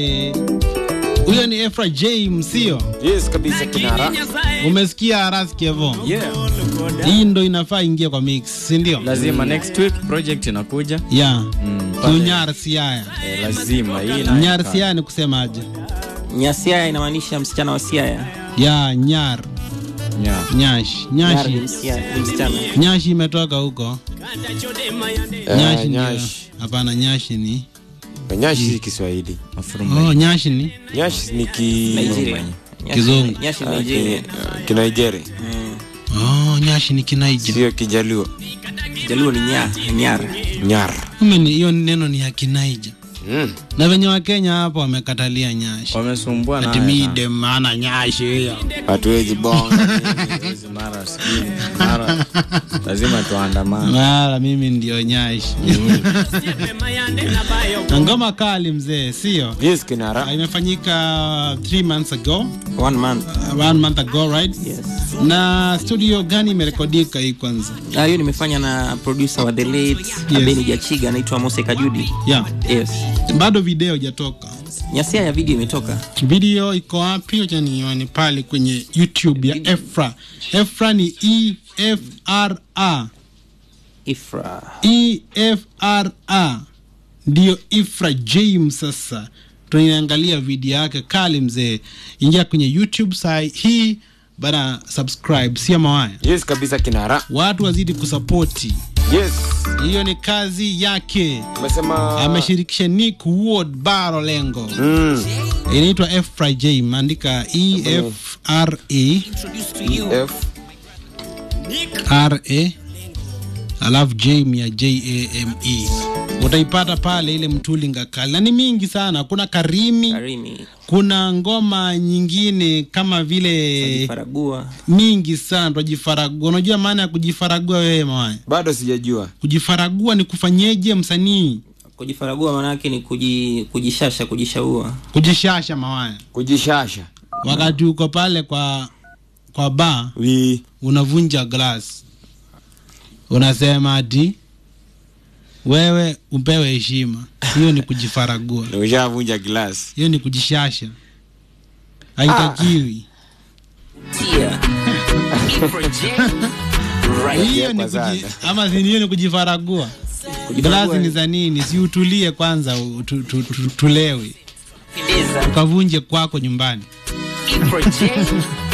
Eh, huyo ni Efra James, sio? Yes, kabisa kinara. Umesikia Aras Kevo? Yeah. Hii ndo inafaa ingie kwa mix, si ndio? lazima next week project inakuja Yeah. Mm, pale. Kunyar Siaya. eh, lazima hii na Nyar Siaya ni kusemaje? Nyasiaya inamaanisha msichana wa Siaya. Ya Nyar, yeah. Nyash, Nyara Nyashi. ni msichana- ni msichana. Nyashi imetoka huko. Eh, Nyashi ndio. Nyashi. Hapana, Nyashi ni. Nyashi si Kiswahili. Mafuruma. Oh, Nyashi ni. Nyashi ni ki Nigeria. Nyashi- Kizungu. Nyashi Ah, Nigeria. ki- ki Nigeria. Oh, Nyashi ni Kinaija. Sio Kijaluo. Jaluo ni nya, Nyara. Nyar. Kumbe ni hiyo neno ni ya Kinaija. Mm. Na venye Wakenya hapo wamekatalia Nyashi. wamesumbua Ati nayo mide maana Nyashi hiyo. Hatuwezi bonga. sana. Hizi mara sijui, mara lazima tuandamane Mara mimi ndio Nyashi. Na ngoma kali mzee, sio? Yes, kinara. Ah, Imefanyika three months ago, One month. uh, one month ago, right? Yes. Na studio gani imerekodika hii kwanza? Ah, hiyo nimefanya na producer wa The Late Abeni Jachiga anaitwa Mose Kajudi. Yeah. Yes. Bado video hajatoka. Nyasia ya video imetoka. Video iko wapi? Acha nione pale kwenye YouTube ya Efra. Efra ni E F R A. Ifra. E F R A. Ndio Ifra James sasa. Tunaangalia video yake kali mzee. Ingia kwenye YouTube saa hii bana subscribe, sio mawaya. Yes, kabisa kinara. Watu wazidi kusapoti. Yes. Hiyo ni kazi yake. Umesema Ameshirikisha Nick Ward Baro Lengo. Mm. Inaitwa Efra James, andika E F R A F R A alafu Jame ya J A M E utaipata pale ile mtulinga kali na ni mingi sana. Kuna Karimi, Karimi. kuna ngoma nyingine kama vile Faragua. mingi sana. Tujifaragua, unajua maana ya kujifaragua wewe mawaya? bado sijajua. Kujifaragua ni kufanyeje msanii? Kujifaragua maana yake ni kuji, kujishasha, kujishaua. Kujishasha mawaya, Kujishasha. wakati uko pale kwa kwa bar Wi. unavunja glass, unasema ati wewe upewe heshima. Hiyo ni kujifaragua, Ushavunja glass. hiyo ni kujishasha, haitakiwi. Hiyo ni Kwa sana. kuji, ama si hiyo ni kujifaragua. Glasi ni za nini? Si utulie kwanza, u- tu, tu, tu, tulewe ukavunje kwako nyumbani.